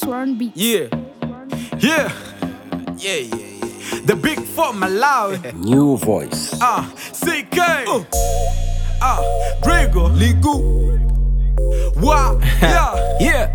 Sworn Beats. Yeah. Yeah. Yeah, yeah, yeah. The big four Malawi. New voice. Ah, CK. Ah, Brigo. Ligu. Wa. Yeah. Yeah.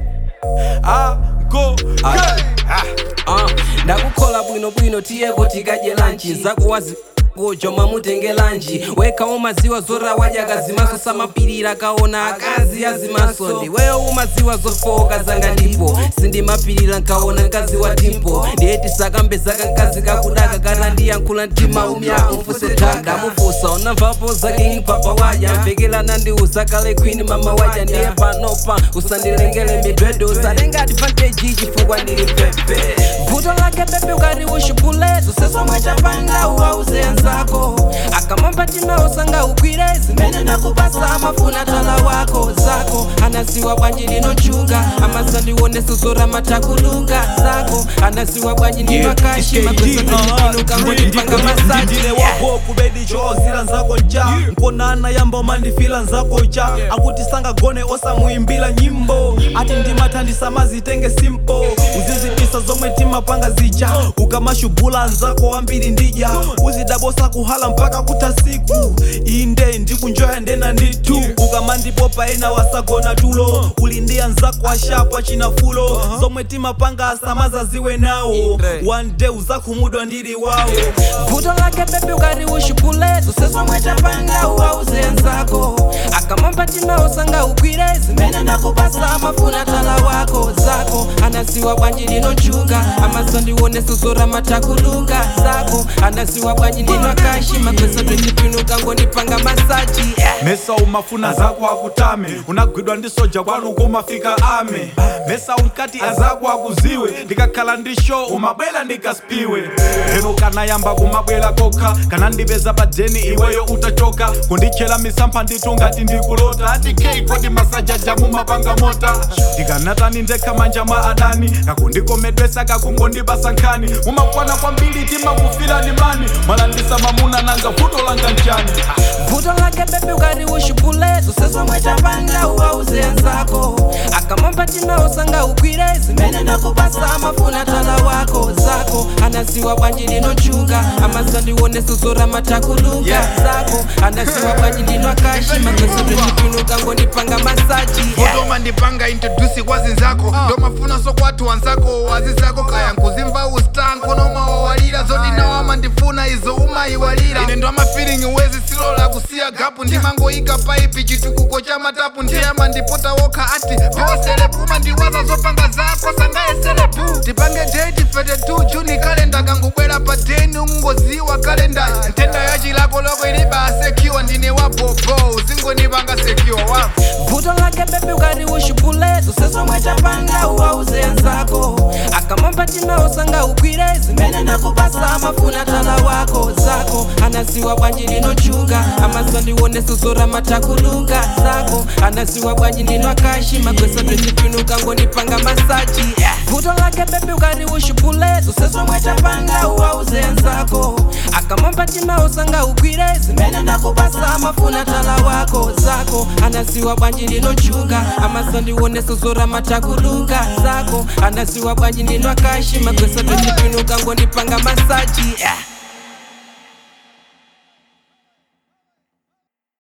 Ah, go. Hey. Uh, ndakukola bwinobwino tiyeko tikadye lanchi zakuwazi kuchoma mutenge lanji wekawo maziwa zora wadya kazimaso samapirira kaona akazi azimaso ndiweyo umaziwa zofoka zanga ndipo sindimapirira nkaona nkazi wa timpo ndiyeti sakambe zaka nkazi kakudaka kana ndiyankhula mtima umya umfuse taka ndamufusa unamvapo zake hipapa wadya mvekelana ndiuza kale queen mama wadya ndiye panopa usandilengele midwedo usatenga advantage chifukwa ndili pepe vuto lake bebe ukati ushupulezo sesomwe chapanga uwauze nzako akamamba tima usanga ugwire zimene ndakupasa amafuna tala wako zako anasiwa bwanji linochuka amazandionese zora matakuluka zako anasiwa bwanji ndinwakashi makwesainuka ngonipanga masaji ndine wako kubedi choozira nzako ncha nkonana yamba umandifila nzako cha akuti sangagone osamuimbila nyimbo ati ndimathandisa mazitenge simpo uzizipisa zomwe timapanga zija ukamashubula nzako wambiri ndija uzidabosa kuhala mpaka kuta siku inde ndikunjoya ndena nditu ukamandipopa ena wasagona tulo ulindiya nzako ashapwa chinafulo zomwe timapanga asamaza ziwe nawo one day uzakhumudwa ndili wawo vuto lake bebi ukati ushupulezo sesomwe chapanga uwauze nzako akamamba tima usanga ugwire zimene ndakupasa amafuna tala wako zako anasiwa bwanji linochuka amazandionese zora matakuluka zako anasiwa bwanji ndinwakashi makwesa twecipinuka ngonipanga masaji yeah. mesa umafuna zako akutame unagwidwa ndi soja kwanu kumafika ame mesa unkati azako akuziwe ndikakhala ndi show umabwera ndikaspiwe lero kanayamba kumabwera kokha kana ndipeza padeni iweyo utachoka kunditchera misampha nditu ngati ndikulota ati kei kodi masajaja mumapanga mota ndikanatani ndekha manja mwa adani kakundikomedwesa kakungondipasa nkhani mumakwana kwambiri timakufira ni mani mwalandisa mamuna nanga vuto langa nchani vuto lake bebi ukati ushupulezo sesomwe chapanga uwauze nzako akamamba tima usanga ugwire zimene ndakupasa amafuna tala wako zako anasiwa bwanji linochuka amazandionese zora matakuluka Yeah. zako anasiwa bwanji linwakashi makwesa twecipinuka ngonipanga masaji yeah. kutoma ndipanga introdusi kwazinzako ndomafuna sokwati wanzako wazizako kaya nkuzimva ustanko nomawawalira zodinawama ndifuna izo umayiwalira ine ndomafeeling wezi silola kusiya gapu ndimangoika paipi chitukuko cha matapu ndiyama ndipota wokha ati pewaselepuma ndiwaza zopanga zako sangaeselepu tipange date fete tu juni kalenda kangubwera pa deni ungoziwa kalenda ntenda yachilako loko iliba asekiwa ndine wabobo uzingonipanga sekiwa wangu vuto lake bebi ukati ushupulezo sesomwe chapanga uwauze nzako akamamba tima usanga ugwire zimene ndakupasa amafuna tala wako zako anasiwa bwanji linochuka amazandionese zora matakuluka zako anasiwa bwanji linwakashi makwesa twecipinuka ngonipanga masaji yeah. vuto lake bebi ukati ushupulezo sesomwe chapanga uwauze nzako akamamba tima usanga ugwire zimene ndakupasa amafuna tala wako zako anasiwa bwanji linochuka amazandionese zora matakuluka zako anasiwa bwanji linwakashi makwesa twecipinuka ngonipanga masaji yeah.